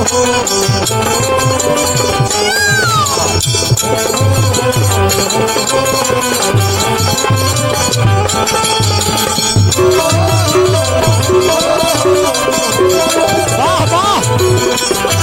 वाह वाह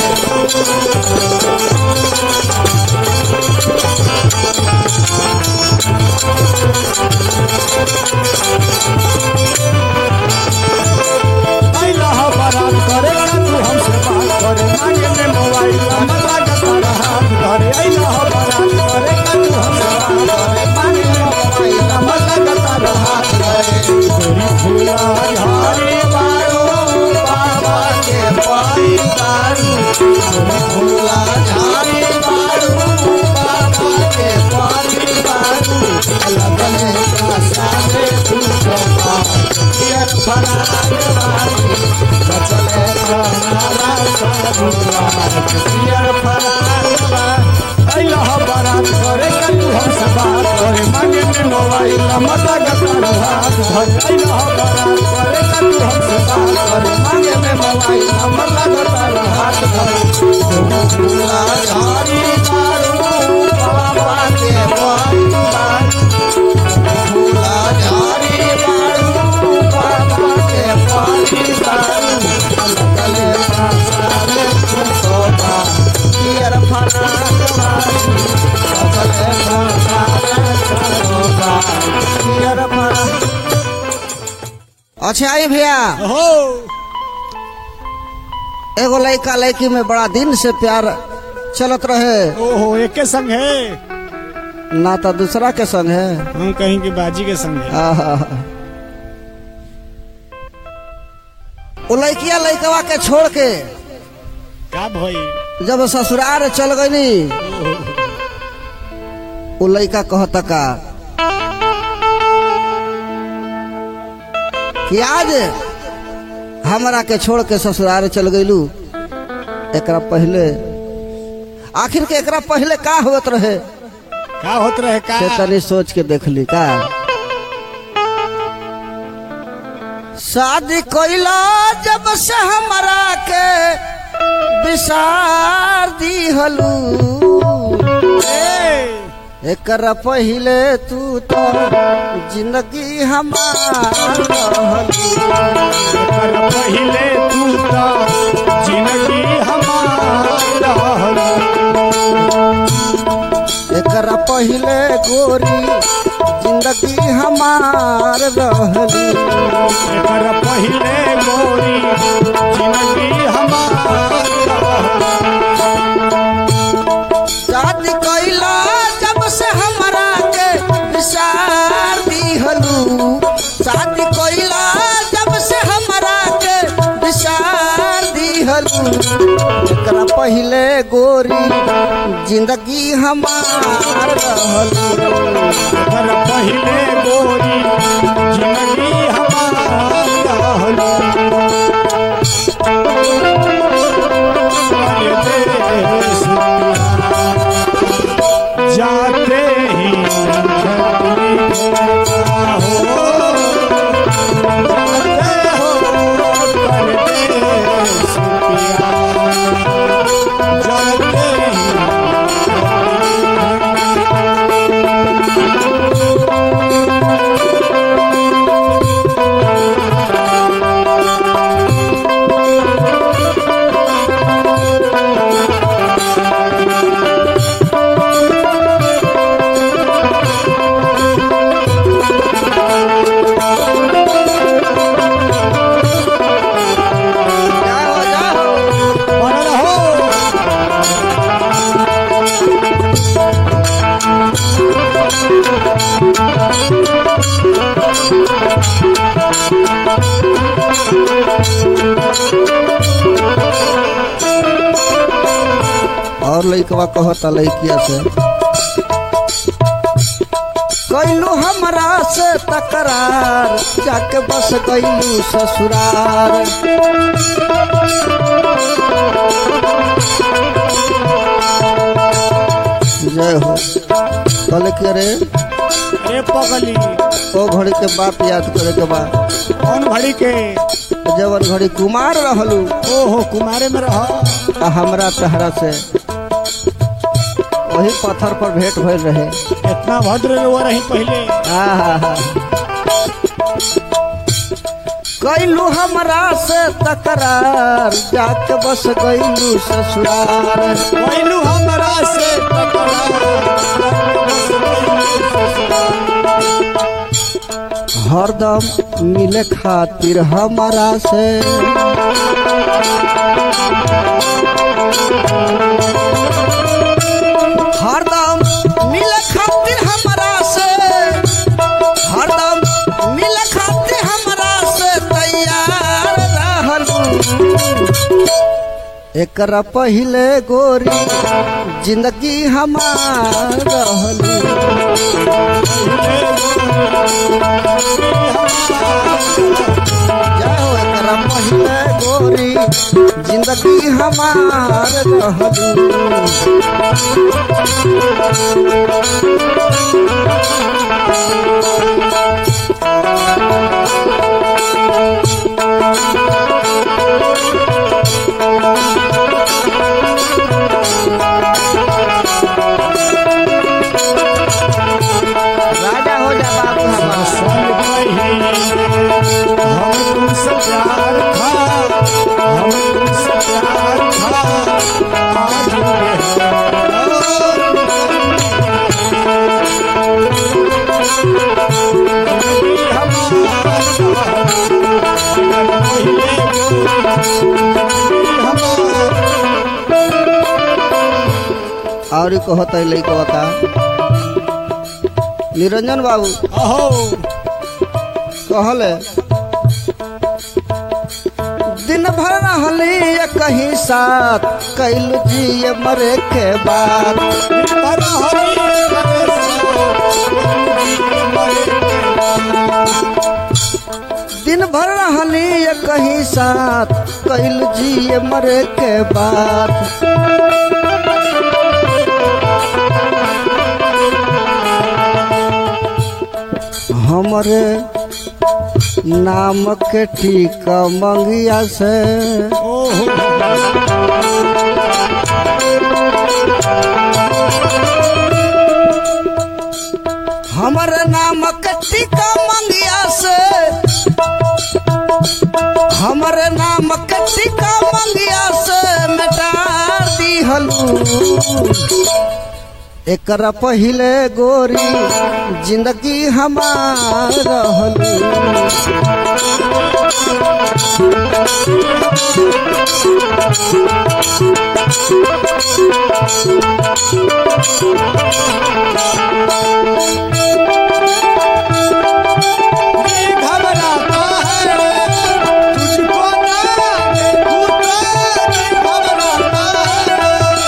अइला ह बारात करे तू हमसे बात करे मांगे में मोबाइल नंबर लागता हाथ धरे अइला ह बारात करे तू हमसे बात करे मांगे में मोबाइल नंबर लागता हाथ धरे तेरी फूला झाड़ी बारो बाबा के पाई दारू तेरी फूला झाड़ी बारो बाबा के पाई दारू लगने का सारे तू चौपा यार फरार वाली बचले हमारा साधुआ यार फरार वाली अइला ह बारात करे तू हमसे बात करे मांगे में मोबाइल नंबर लगता हाथ धरे अइला ह बारात करे तू हमसे बात करे मांगे में मोबाइल नंबर लगता हाथ धरे फूला झाड़ी दारू बाबा के पाई दारू फूला झाड़ी दारू बाबा के पाई दारू गले सारे सोता पियर फराक वाली गले सारे सोता पियर फराक अच्छा आई भैया हो एगो लड़का लड़की में बड़ा दिन से प्यार चलत रहे ओहो एके संग है ना तो दूसरा के संग है हम कहीं की बाजी के संग है आहा। वो लड़किया लड़कवा के छोड़ के का भई जब ससुराल चल गई वो लड़का कहता का कि आज हमरा के छोड़ के ससुराल चल गईलू एकरा पहले आखिर के एकरा पहले का होत रहे का होत रहे का से तनी सोच के देख ली का शादी कोइला जब से हमरा के विसार दी हलू ए, एकरा पहिले तू तो जिंदगी हमार रहलू एकर पहिले तू तो जिंदगी हमार रहल एकरा पहिले गोरी जिंदगी हमार रहलू एकर पहिले गोरी जिंदगी हमार रहल शादी कैला जब से हमरा के विसार दिहलू शादी कैला जब से हमरा के विसार दिहलू एकरा पहिले गोरी जिंदगी हमार रहलू एकर पहिले गोरी जिंदगी हमार रहल अरे देश प्यारा, जाते ही धरती का हो जाते हो परदेश प्यारा, जाते ही जाओ जाओ बना रहो और लइकवा कहता लइकिया से कैलू हमरा से तकरार जाके बस गईलू ससुरार जय हो कहले कि अरे अरे पगली ओ घड़ी के बात याद करे के बा कौन घड़ी के जवन घड़ी कुमार रहलू ओहो कुमारे में रह आ हमरा तहरा से वही पत्थर पर भेंट भइल रहे इतना भद्र हुआ रही पहले आहा। कैलू हमरा से तकरार जाके बस गईलू ससुरार पहलू हमरा से हरदम मिले खातिर हमारा से हरदम मिले खातिर हमारा से हरदम मिले खातिर हमारा से तैयार रहलू एकरा पहिले गोरी जिंदगी हमार रहलू जाओ एकरा पहिले गोरी जिंदगी हमार रहलू राजा हो जा बाबू हमार हम तुमसे प्यार था हम तुमसे प्यार था आज ये और ई कहत है लइकवा का निरंजन बाबू अहो कहले दिन भर रहली ये कहीं साथ कैल जी मरे के बाद दिन भर रहली ये कहीं साथ कैल जी मरे के बाद हमरे नाम के टीका मंगिया से हमरे नाम के टीका मंगिया से हमरे नाम के टीका मंगिया से मिटा दिहलू एकरा पहिले गोरी जिंदगी हमार रहलू घबराता है तुझको ना देखूं तो घबराता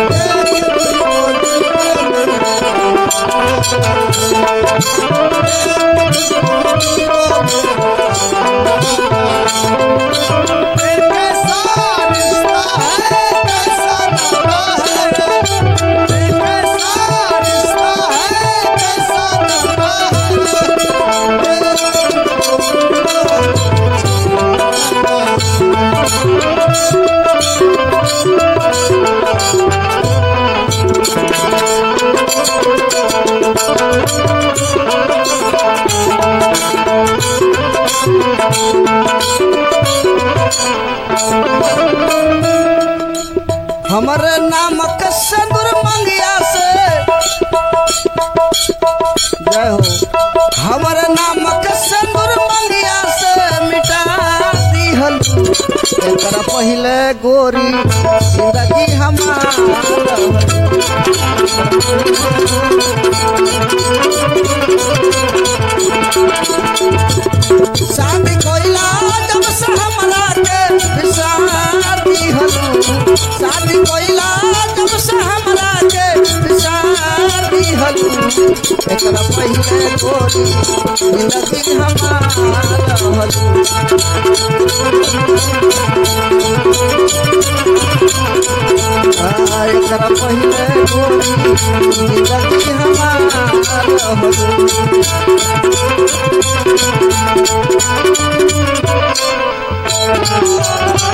है कैसा रिश्ता है कैसा नाता है कैसा रिश्ता है कैसा नाता है हमरे नाम के सिंदूर मंगिया से जय हो हमरे नाम के सिंदूर मंगिया से मिटा दिहल एकरा पहिले गोरी जिंदगी हमार रहल। शादी कोइला जब से हमरा के विसार दिहलू शादी कोइला जब से हमरा के विसार दिहलू एकरा पहिले गोरी जिंदगी हमार रहलू आ, एकरा पहिले गोरी जिंदगी हमार रहलू रे